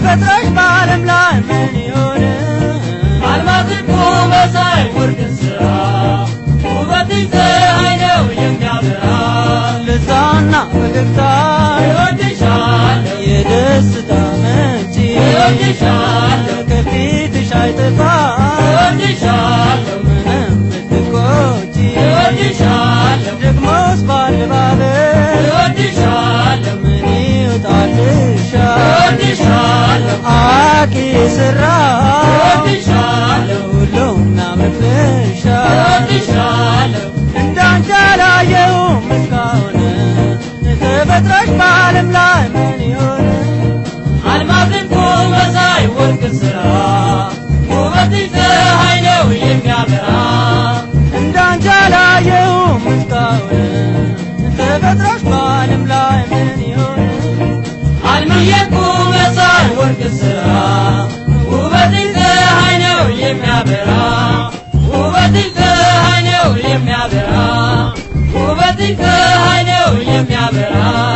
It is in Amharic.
ተፈጥረሽ በዓለም ላይ ምን ይሆን አልማዝ እኮ መሳይ ወርቅ ስራ ውበትሽ ፀሐይ ነው የሚያበራ ልሳና ፈገግታ እወድሻለሁ የደስታ ምንጭ እወድሻለሁ ከፊትሽ አይጠፋ እወድሻለሁ ምንም ብትቆጪ እወድሻለሁ ደግሞስ ባለባበስ እወድሻለሁ ምን ይወጣልሻል እወድሻለሁ አዋቂ ስራ እወድሻለሁ ሁሉም ናመልሻል እወድሻለሁ እንዳንቺ አላየሁም እስካሁን ተፈጥረሽ በዓለም ላይ ምን ይሆን አልማዝ እኮ መሳይ ወርቅ ስራ ውበትሽ ፀሐይ ነው የሚያበራ እንዳንቺ አላየሁም እስካሁን ተፈጥረሽ በዓለም ላይ ምን ይሆን አልምዬ እኮ መሳይ ወርቅ ስራ ውበትሽ ፀሐይ ነው የሚያበራ ውበትሽ ፀሐይ ነው የሚያበራ ውበትሽ ፀሐይ ነው የሚያበራ